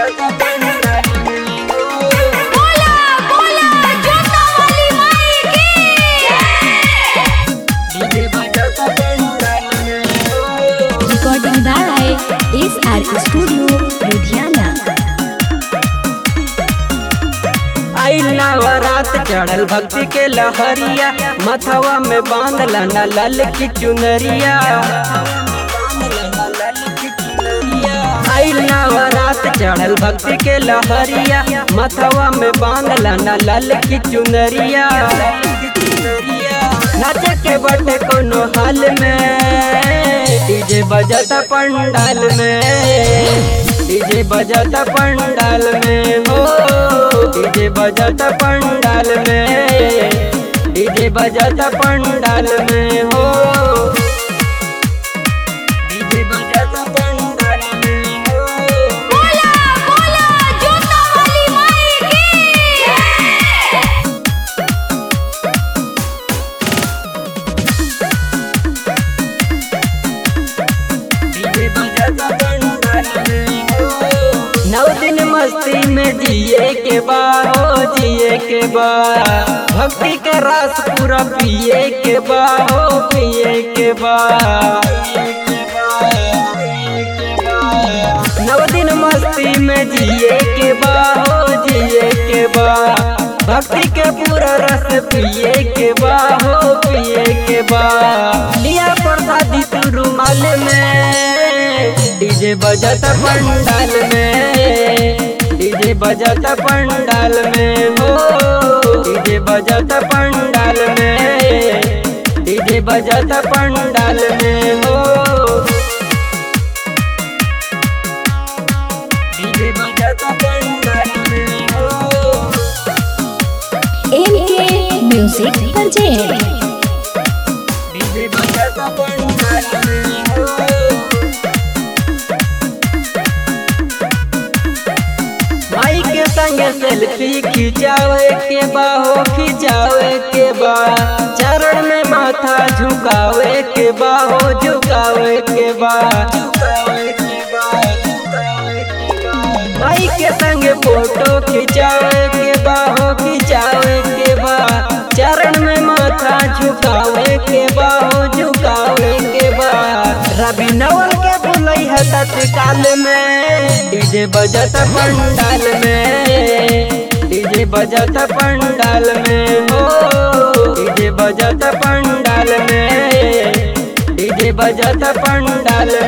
बोला बोला जोता वाली माई की Recording by SR Studio, Ludhiana. आई नवरात चढ़ल भक्ति के लहरिया मथवा में बांधल न लल की चुनरिया आई नवरात चढ़ल भक्ति के लहरिया मथवा में बांधल न लल की चुनरिया नाचे के बटे कोनो हाल में डीजे बजता पंडाल में डीजे बजता पंडाल में हो डीजे बजता पंडाल में डीजे बजता पंडाल में हो डीजे बजता पंडाल में हो बोला बोला जोता वाली माई की नौ दिन मस्ती में जिए के बा हो जिए के बा भक्ति के रस पूरा पिए के बा हो पिए के बा नौ दिन मस्ती में जिए के बा हो जिए के बा भक्ति के पूरा रस पिए के बा हो पिए के बा लिया प्रसादी तू रुमाल में डीजे बजता पंडाल में डीजे बजता पंडाल में हो डीजे बजता पंडाल में डीजे बजता पंडाल में हो डीजे बजता पंडाल में हो MK Music Project. डीजे बजता पंडाल में हो माई के संग सेल्फी खिंचावे के बा हो खिंचावे के बा चरण में माथा झुकावे के बा हो झुकावे के बा माई के संग फोटो खिंचावे के बा हो खिंचावे के बा चरण में माथा झुकावे के बा हो झुकावे के बा रवि नवल के बुलई है तत्काल में डीजे बजत पंडाल में डीजे बजत पंडाल में हो डीजे बजत पंडाल में डीजे बजत पंडाल